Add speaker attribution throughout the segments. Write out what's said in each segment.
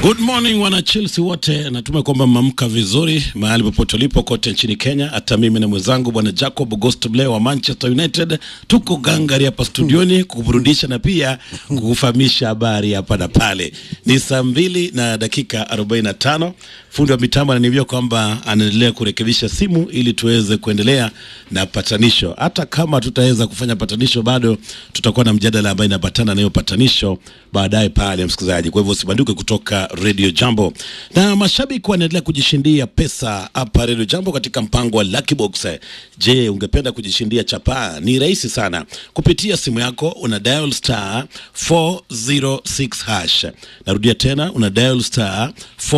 Speaker 1: Good morning wana Chelsea wote, natumai kwamba mmeamka vizuri mahali popote ulipo kote nchini Kenya. Hata mimi na mwenzangu bwana Jacob August Blair wa Manchester United tuko gangari hapa studioni kukuburudisha na pia kukufahamisha habari hapa na pale. Ni saa mbili na dakika 45. Fundi wa mitambo ananiambia kwamba anaendelea kurekebisha simu ili tuweze kuendelea na patanisho. Hata kama tutaweza kufanya patanisho, bado tutakuwa na mjadala ambayo inapatana na hiyo patanisho baadaye pale, msikilizaji. Kwa hivyo usibanduke kutoka Radio Jambo. Na mashabiki wanaendelea kujishindia pesa hapa Radio Jambo katika mpango wa Lucky Box. Je, ungependa kujishindia chapaa? Ni rahisi sana. Kupitia simu yako una dial star 406 hash. Narudia tena una dial star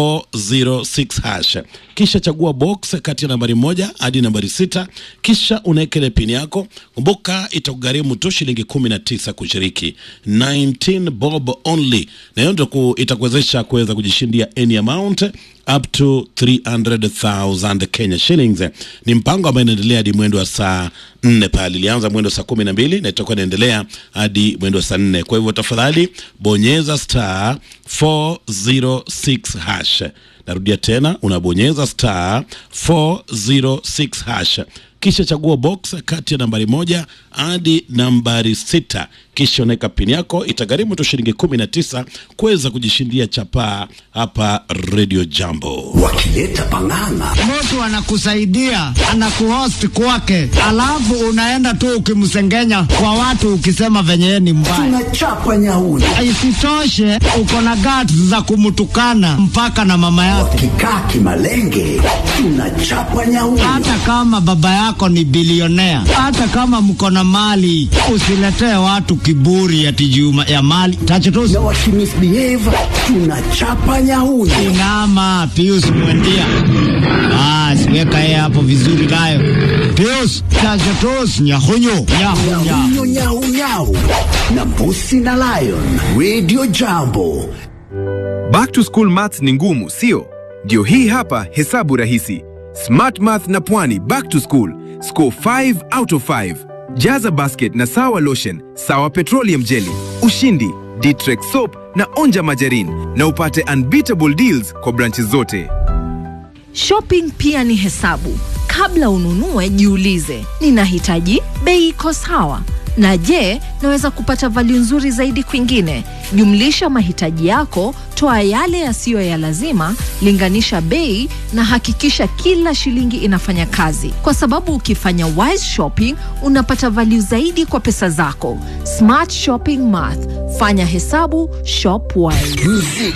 Speaker 1: 406 hash. Kisha chagua box kati ya nambari moja hadi nambari sita kisha unaweka ile pin yako. Kumbuka itakugharimu tu shilingi 19 kushiriki. 19 bob only. Na hiyo ndio itakuwezesha kuweza kujishindia any amount up to 300,000 Kenya shillings. Ni mpango ambao inaendelea hadi mwendo wa saa nne pale. Ilianza mwendo wa saa kumi na mbili na itakuwa inaendelea hadi mwendo wa saa nne. Kwa hivyo tafadhali bonyeza star 406 hash. Narudia tena, unabonyeza star 406 hash kisha chagua box kati ya nambari moja hadi nambari sita kisha unaweka pini yako. Itagharimu tu shilingi kumi na tisa kuweza kujishindia chapaa hapa Radio Jambo.
Speaker 2: wakileta pang'ang'a
Speaker 3: mtu anakusaidia anakuhost kwake, alafu unaenda tu ukimsengenya kwa watu ukisema venye yeye ni mbaya.
Speaker 2: tunachapa nyauni
Speaker 3: Isitoshe uko na guts za kumtukana mpaka na mama yake,
Speaker 2: wakikaa kimalenge tunachapa nyauni
Speaker 3: hata kama baba yako ni bilionea, hata kama mko na mali. Usiletee watu kiburi ati juu ya mali tachotusi.
Speaker 2: na wakimisbehave tunachapa nyauni
Speaker 3: Inama Pius Mwendia, basi weka yeye hapo vizuri nayo. Pius tachotusi, nyahunyu nyahunya
Speaker 2: nyahunyo nyaunyau na mbusi na lion radio jambo
Speaker 4: Back to school maths ni ngumu, sio? Ndio hii hapa hesabu rahisi. Smart Math na Pwani back to school. Score 5 out of 5. Jaza basket na sawa lotion, sawa petroleum jelly, ushindi, Ditrex soap na onja majarin na upate unbeatable deals kwa branches zote.
Speaker 5: Shopping pia ni hesabu. Kabla ununue, jiulize, ninahitaji bei iko sawa, na je, naweza kupata value nzuri zaidi kwingine? Jumlisha mahitaji yako, toa yale yasiyo ya lazima, linganisha bei na hakikisha kila shilingi inafanya kazi, kwa sababu ukifanya wise shopping unapata value zaidi kwa pesa zako. Smart shopping math, fanya hesabu, shop wise.
Speaker 2: muziki